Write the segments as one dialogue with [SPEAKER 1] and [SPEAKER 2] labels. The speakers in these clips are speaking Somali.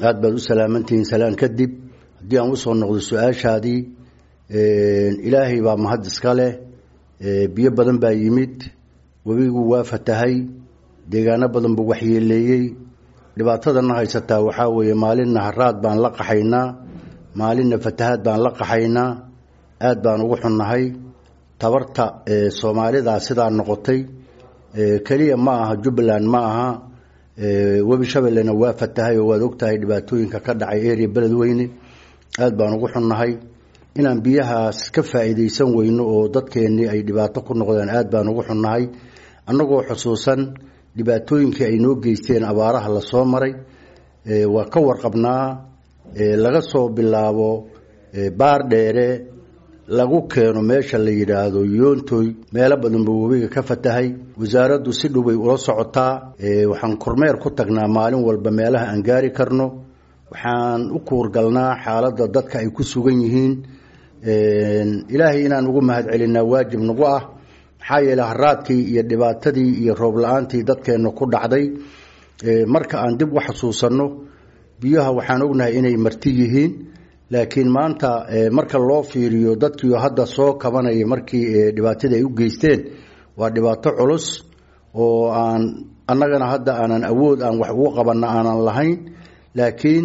[SPEAKER 1] aada baad u salaamantihiin salaan kadib haddii aan usoo noqdo su-aashaadii ilaahay baa mahad iska leh biyo badan baa yimid webigu waa fatahay deegaano badan buu waxyeeleeyey dhibaatadana haysataa waxaa weeye maalinna haraad baan la qaxaynaa maalinna fatahaad baan la qaxaynaa aada baan ugu xunnahay tabarta soomaalida sidaa noqotay keliya ma aha jubbaland ma aha webi shabeellena waa fatahay oo waad ogtahay dhibaatooyinka ka dhacay area beledweyne aada baan ugu xunnahay inaan biyahaas ka faa'iidaysan weyno oo dadkeennii ay dhibaato ku noqdeen aada baan ugu xunnahay annagoo xusuusan dhibaatooyinkii ay noo geysteen abaaraha lasoo maray waa ka warqabnaa laga soo bilaabo baar dheere lagu keeno meesha la yidhaahdo yoontoy meelo badan buu webiga ka fatahay wasaaraddu si dhowbay ula socotaa waxaan kormeer ku tagnaa maalin walba meelaha aan gaari karno waxaan u kuurgalnaa xaaladda dadka ay ku sugan yihiin ilaahay inaan ugu mahad celinaa waajib nagu ah maxaa yeele haraadkii iyo dhibaatadii iyo roob la-aantii dadkeenna ku dhacday marka aan dib u xasuusanno biyaha waxaan ognahay inay marti yihiin laakiin maanta marka loo fiiriyo dadkii hadda soo kabanaya markii dhibaatadii ay u geysteen waa dhibaato culus oo aan annagana hadda aanan awood aan wax ugu qabanna aanan lahayn laakiin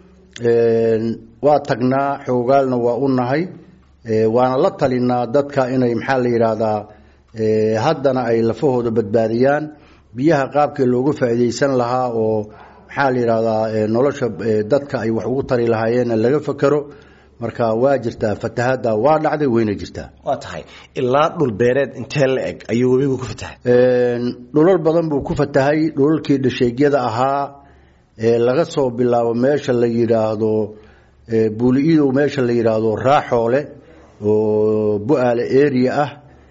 [SPEAKER 1] waa tagnaa xoogaalna waa u nahay waana la talinaa dadka inay maxaa la yidhaahdaa haddana ay lafahooda badbaadiyaan biyaha qaabkii loogu faa'iidaysan lahaa oo maxaa la yidhahdaa nolosha dadka ay wax ugu tari lahaayeenna laga fakero marka waa jirtaa fatahaadda waa dhacday wayna jirtaa
[SPEAKER 2] waa tahay ilaa dhul beereed intee la eg ayuu webigu ku fatahay
[SPEAKER 1] dhulal badan buu ku fatahay dhulalkii dhasheegyada ahaa laga soo bilaabo meesha la yidhaahdo buuli-idow meesha la yidhaahdo raaxoole oo bu-aale area ah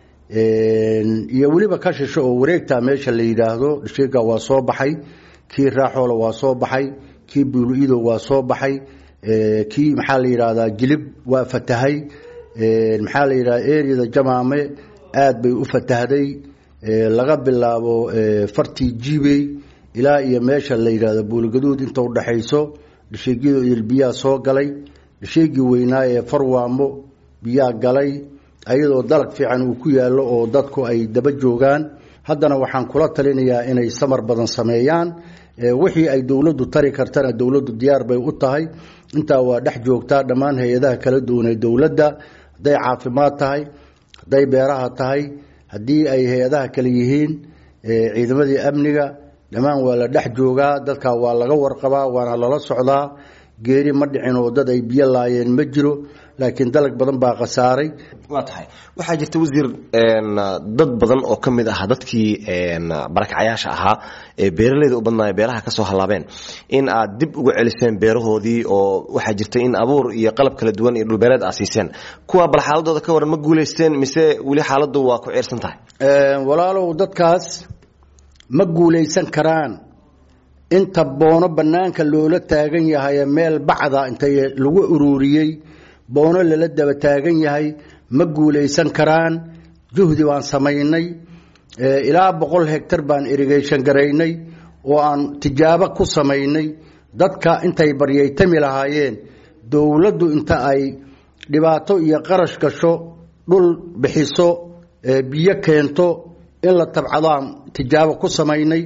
[SPEAKER 1] iyo weliba ka shisho oo wareegta meesha la yidhaahdo dhasheega waa soo baxay kii raaxoole waa soo baxay kii buuli-idow waa soo baxay kii maxaa la yidhahdaa jilib waa fatahay maxaa la yidhahda areada jamaame aada bay u fatahday laga bilaabo fartii jibey ilaa iyo meesha la yidhahdo buulgaduud inta udhaxayso dhasheegyada idil biyaa soo galay dhasheegii weynaa ee farwaamo biyaa galay ayadoo dalag fiican uu ku yaallo oo dadku ay daba joogaan haddana waxaan kula talinayaa inay samar badan sameeyaan wixii ay dowladdu tari kartana dowladdu diyaar bay u tahay intaa waa dhex joogtaa dhammaan hay-adaha kala duwan ee dowladda hadday caafimaad tahay hadday beeraha tahay haddii ay hay-adaha kale yihiin ciidamadii amniga dhammaan waa la dhex joogaa dadka waa laga warqabaa waana lala socdaa geeri ma dhicin oo dad ay biyo laayeen ma jiro laakiin dalag badan baa khasaaray
[SPEAKER 2] waa tahay waxaa jirta wasiir dad badan oo ka mid ah dadkii barakacyaasha ahaa ee beeraleyda u badnaaya beeraha ka soo hallaabeen in aad dib uga celiseen beerahoodii oo waxaa jirta in abuur iyo qalab kala duwan iyo dhulbeereed aad siiseen kuwa bal xaaladooda ka waran ma guulaysteen mise weli xaaladdu waa ku ciirsan tahay
[SPEAKER 1] walaalow dadkaas ma guulaysan karaan inta boono bannaanka loola taagan yahay meel bacda inta lagu ururiyey boono lala daba taagan yahay ma guulaysan karaan juhdi baan samaynay ilaa boqol hegtar baan irigation garaynay oo aan tijaabo ku samaynay dadka intay baryaytami lahaayeen dowladdu inta ay dhibaato iyo qarash gasho dhul bixiso biyo keento in la tabcadaan tijaabo ku samaynay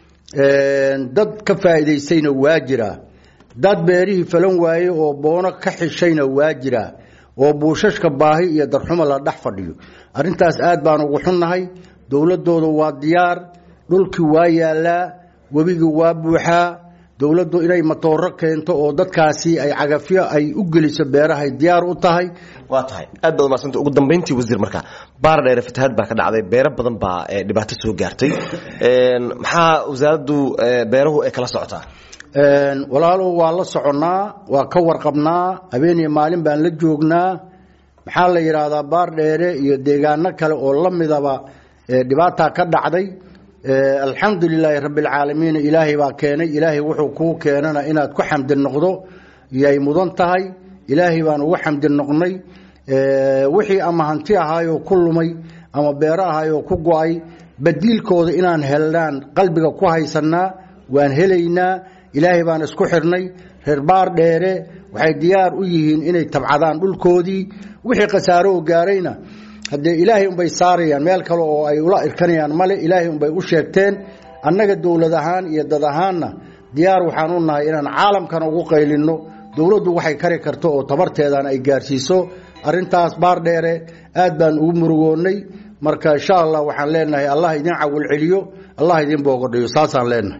[SPEAKER 1] dad ka faa'iidaystayna waa jiraa dad beerihii falan waaye oo boono ka xishayna waa jiraa oo buushashka baahi iyo darxumo la dhex fadhiyo arrintaas aad baan ugu xunnahay dowladooda waa diyaar dhulkii waa yaalaa webigii waa buuxaa dowladdu inay matooro keento oo dadkaasi ay cagafyo ay u geliso beerahay diyaar u tahay
[SPEAKER 2] waa tahay aad baad umadsanta ugu dambayntii wasiir marka baar dheere fatahaad baa ka dhacday beero badan baa dhibaato soo gaartay maxaa wasaaraddu beeruhu ay kala socotaa
[SPEAKER 1] walaalow waa la soconnaa waa ka warqabnaa habeeniyo maalin baan la joognaa maxaa la yidhaahdaa baar dheere iyo deegaano kale oo la midaba dhibaataa ka dhacday alxamdu lilaahi rabbi alcaalamiin ilaahay baa keenay ilaahay wuxuu kuu keenana inaad ku xamdi noqdo yay mudan tahay ilaahay baan ugu xamdi noqnay wixii ama hanti ahaayoo ku lumay ama beero ahaayoo ku go-ay badiilkooda inaan helnaan qalbiga ku haysanaa waan helaynaa ilaahay baan isku xidhnay reer baar dheere waxay diyaar u yihiin inay tabcadaan dhulkoodii wixii khasaaro oo gaarayna haddee ilaahay unbay saarayaan meel kale oo ay ula irkanayaan male ilaahay unbay u sheegteen annaga dowlad ahaan iyo dad ahaanna diyaar waxaan u nahay inaan caalamkana ugu qaylinno dowladdu waxay kari karto oo tabarteedan ay gaarsiiso arrintaas baar dheere aad baan ugu murugoonnay marka insha allah waxaan leenahay allah idin cawil celiyo allah idin boogodhayo saasaan leenahay